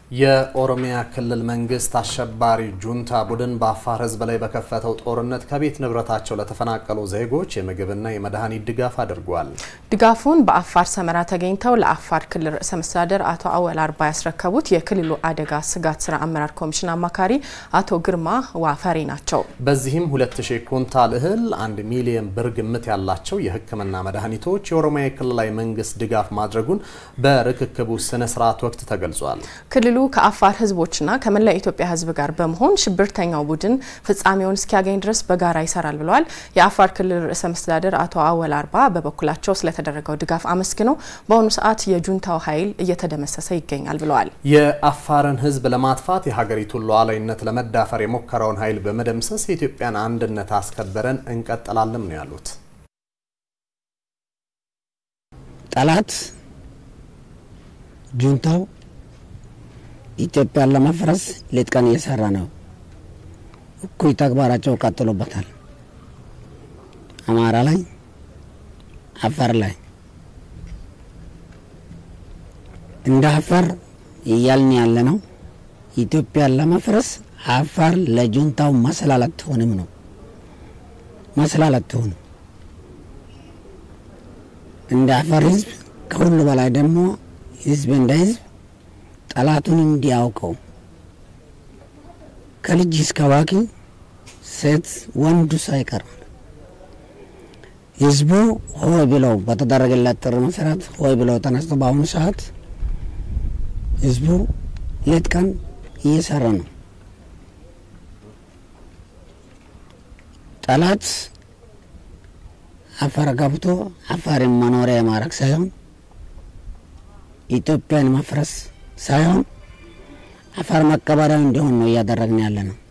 የኦሮሚያ ክልል መንግስት አሸባሪ ጁንታ ቡድን በአፋር ሕዝብ ላይ በከፈተው ጦርነት ከቤት ንብረታቸው ለተፈናቀሉ ዜጎች የምግብና የመድኃኒት ድጋፍ አድርጓል። ድጋፉን በአፋር ሰመራ ተገኝተው ለአፋር ክልል ርዕሰ መስተዳደር አቶ አወል አርባ ያስረከቡት የክልሉ አደጋ ስጋት ስራ አመራር ኮሚሽን አማካሪ አቶ ግርማ ዋፈሬ ናቸው። በዚህም 2000 ኩንታል እህል፣ 1 ሚሊዮን ብር ግምት ያላቸው የሕክምና መድኃኒቶች የኦሮሚያ ክልላዊ መንግስት ድጋፍ ማድረጉን በርክክቡ ስነ ስርዓት ወቅት ተገልጿል። ክልሉ ከአፋር ህዝቦችና ከመላ የኢትዮጵያ ህዝብ ጋር በመሆን ሽብርተኛው ቡድን ፍጻሜውን እስኪያገኝ ድረስ በጋራ ይሰራል ብለዋል። የአፋር ክልል ርዕሰ መስተዳደር አቶ አወል አርባ በበኩላቸው ስለተደረገው ድጋፍ አመስግነው በአሁኑ ሰዓት የጁንታው ኃይል እየተደመሰሰ ይገኛል ብለዋል። የአፋርን ህዝብ ለማጥፋት የሀገሪቱን ሉዓላዊነት ለመዳፈር የሞከረውን ኃይል በመደምሰስ የኢትዮጵያን አንድነት አስከበረን እንቀጥላለን ነው ያሉት። ጠላት ጁንታው ኢትዮጵያን ለመፍረስ ሌት ቀን እየሰራ ነው። እኩይ ተግባራቸው ቀጥሎበታል። አማራ ላይ፣ አፋር ላይ እንደ አፋር እያልን ያለ ነው። ኢትዮጵያን ለመፍረስ አፋር ለጁንታው መሰላል አትሆንም ነው መሰላል አትሆንም። እንደ አፋር ህዝብ ከሁሉ በላይ ደግሞ ህዝብ እንደ ህዝብ ጠላቱን እንዲያውቀው ከልጅ እስከ አዋቂ ሴት ወንዱ ሳይቀር ህዝቡ ሆይ ብለው በተደረገለት ጥሪ መሰረት ሆይ ብለው ተነስቶ በአሁኑ ሰዓት ህዝቡ ሌት ቀን እየሰራ ነው። ጠላት አፋር ገብቶ አፋርን መኖሪያ ማድረግ ሳይሆን ኢትዮጵያን መፍረስ ሳይሆን አፋር መቀበሪያው እንዲሆን ነው እያደረግን ያለ ነው።